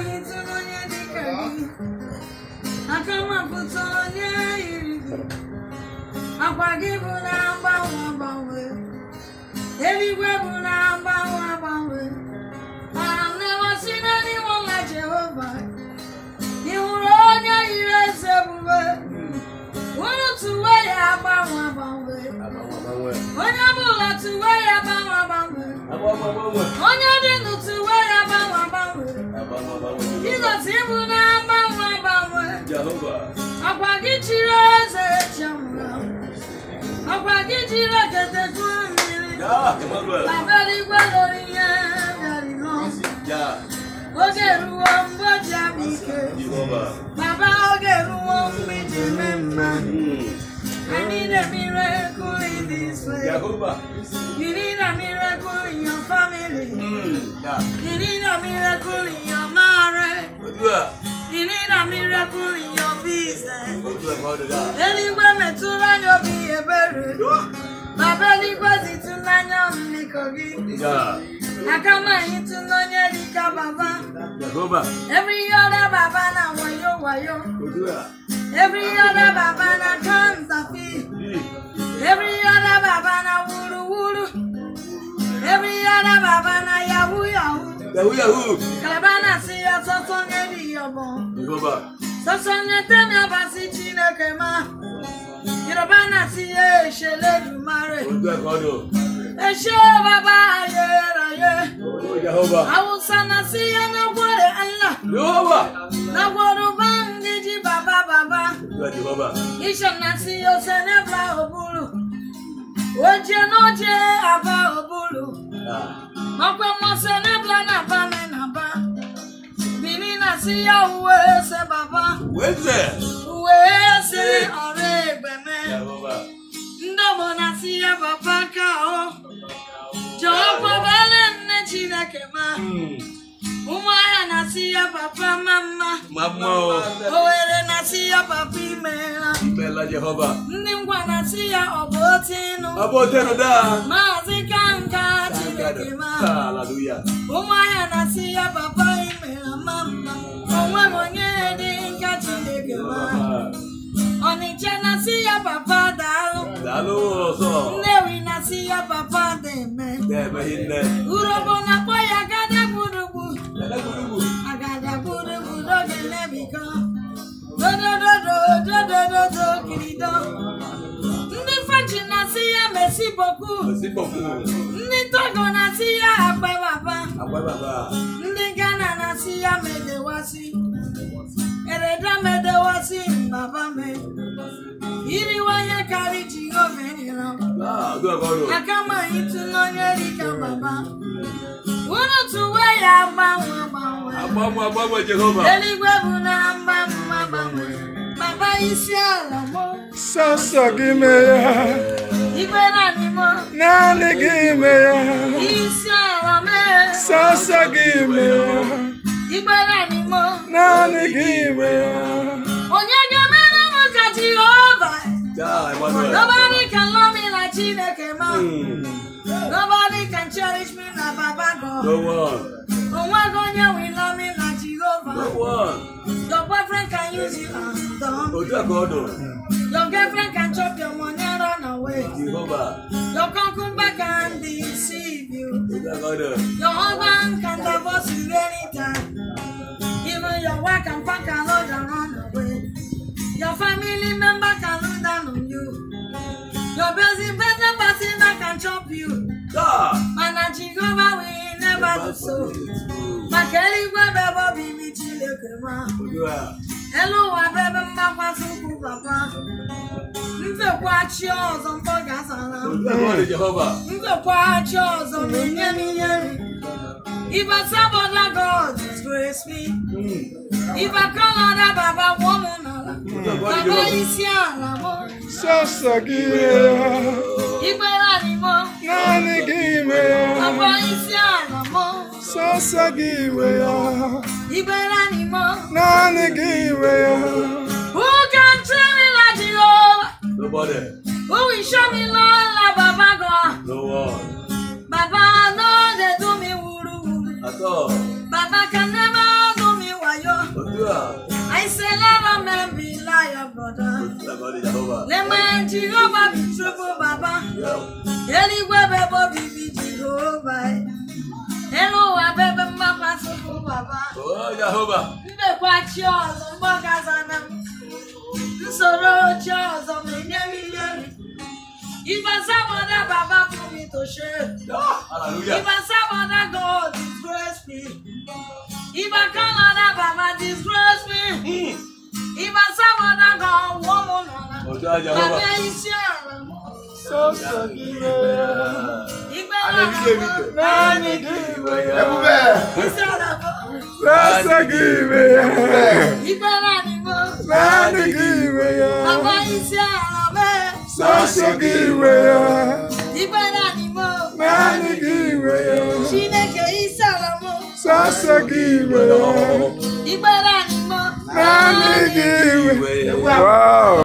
ịtụ onye dịka gị aka mapụta onye yiri gị akwa gị bụ na-agbanwe agbanwe eluigwe bụ na-agbanwe agbanwe I have never seen anyone like Jehovah. Ị hụrụ onye yiri eze ebube unu tụwe ya agbanwe agbanwe onye ọbụla tụwe ya agbanwe agbanwe onye dị ndụ tụwe ya agbanwe agbanwe Jizọs ịbụ na-agbanwe agbanwe ọkwa gị chiri eze echi anwụrụ anwụ ọkwa gị jiri ekete tụọ mmiri baba eluigwe lụrụ ihe bịara n'ọsọ oge ruo mgbe o ji abịa ike baba oge ruo mgbe iji mee mma I need a miracle in this way. You need a miracle in your family. You need a miracle in your marriage. You need a miracle in your business. Eluigwe metụrụ anya obi ebere. Baba eluigwe zitụ n'anya mmikọ gị. Aka m anyị tụ n'onye dịka baba. Every other baba na wayo wayo. Every other baba na counterfeit. Every other baba na wuru wuru. Every other baba na yahoo yahoo. Kalaba na si ya sọsọ nye dị yọbọ. Sọsọ nye temi abasi Chineke ma. Yoruba na si ya esele dumare. Eshe baba ayeraye. Hausa na si ya na gwere Allah. Na gwere bangiji baba baba. Isha na si ya senebla obulu. Oje n'oje aba obulu. Ọkwa mmasị n'ebla na ba me na ba. Bini na si ya uwe ese baba. Uwe ese ọrụ egbe me. Ndị ọgbọ na si ya baba ka o. Jọọ kwabale nne Chineke ma. Ụmụahịa na si ya papa ma mma. Owere na si ya papa imeela. Ndị ngwa na si ya ọ bụ otu ịnụ. Maazị ka nka Chineke ma. Ụmụahịa na-asị ya papa imere ma mma onweghị onye dị nka Chineke ma Ọnịcha na-asị ya papa daalụ Nnewi na-asị ya papa dị-eme Urobo na-akpọ ya agada gbudugbu agada gbudugbu n'oge nebiko dodododo dodododo kirido ndị French na-asị ya mesi boku ndị Togo na-asị ya akpe baba ndị Ghana na-asị ya medewasị ereda medewasị baba me iriwanye karị Jehova nyere aka ma ịtụ n'onye dịka baba unu tụwe ya gbanwe gbanwe eluigwe bụ na mgbanwe gbanwe baba isi ala mụ Sọsọ gị mee ya, igwe naanị mụ naanị gị mee ya, isi ala mee sọsọ gị mee ya, igwe naanị mụ naanị gị mee ya. onye ga-emere m ka Jehova nobody can love me like Chineke ma nobody can cherish me na Baba God onweghị onye will love me like Jehovah your boyfriend can use you as done your girlfriend can chop your money and run away your concubine can deceive you your husband can divorce you anytime even your wife can pack a load and run away your family member can look down on you your best better person that can chop you mana Jehovah will never do so maka eluigwe bụ ebe obibi Chineke ma elu ụwa bụ ebe mgbakwasị ụkwụ papa mfekwachi ọzọ mkpọ gasara mfekwachi ọzọ na-enye m ihe nri if I serve other God disgrace me if I call other baba gwọ m n'ala baba isi ala mụ Sọsọ gị mee ya, ikpere anyị mụ naanị gị mee ya, baba isi ala mụ sọsọ gị mee ya, ikpere anyị mụ naanị gị mee ya. who can train me like Jehovah Nobody. who will show me love like baba God No one. baba no dey do me wuru wuru At all. baba can never do me Lema Jehova bụ Chukwu Baba. Eluigwe bụ ebe obibi Jehova. Elu ụwa bụ ebe mgbakwasị bụ Baba. Mbekwa chi ọzọ mgbagazana m. Nsoro chi ọzọ ma enye m ihe. Ife saboda Baba put me to shame. If I saboda God disgrace me. If I Canada Baba disgrace me. If I saboda God woman Baba isi ala m. Sọsọ gị nwe ya. Igbe ala m. Naanị gị nwe ya. Isi ala m. Sọsọ gị nwe ya. Igbe ala m. Naanị gị nwe ya. Baba isi ala m. Sọsọ gị nwe ya. Igbe ala m. Naanị gị nwe ya. Chineke isi ala m. Sọsọ gị nwe ya. Igbe ala m. Naanị gị nwe ya. Wow.